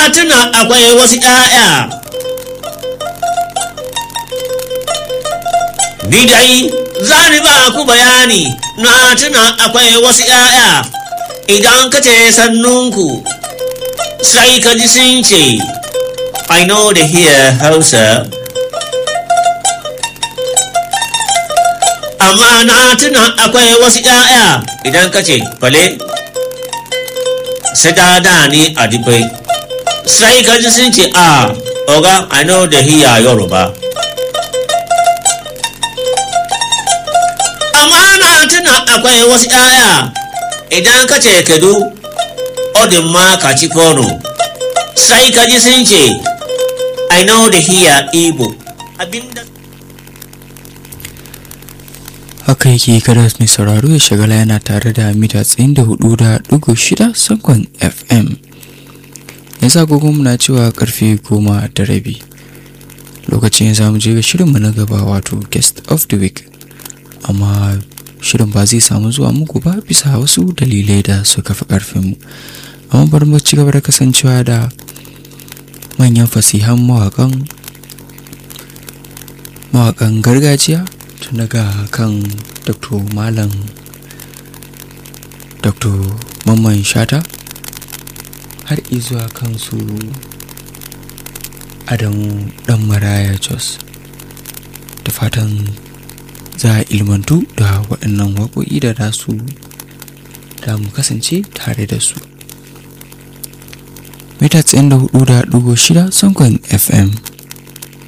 tuna akwai wasu ‘ya'ya ni dai za ni ba ku bayani na tuna akwai wasu ‘ya'ya idan ka ce sannunku sai ka ji sun ce I know they hear Hausa amma na tuna akwai wasu ‘ya'ya idan ka ce fale sai ta da ni a dubai sai ka ji sun ce a oga I know they hear Yoruba amma na tuna akwai wasu ‘ya'ya idan ka ce kedu odin ma ka ci kono sai ka ji sun ce I know they hear Igbo abinda haka yake kada mai sauraro ya shagala yana tare da mita tsayin da hudu da dugu shida sankon fm yanzu agogon muna cewa karfe goma da rabi lokacin za mu je ga shirinmu na gaba wato guest of the week amma shirin ba zai samu zuwa muku ba bisa wasu dalilai da suka fi karfinmu amma bari mu ci gaba da kasancewa da manyan fasihan mawakan mawakan gargajiya tun daga kan dr malam dr mamman shata har izuwa kansu adamu dan maraya jos da fatan za a ilmantu da waɗannan waƙoƙi da za su da mu kasance tare da su mita 94.6 sankon fm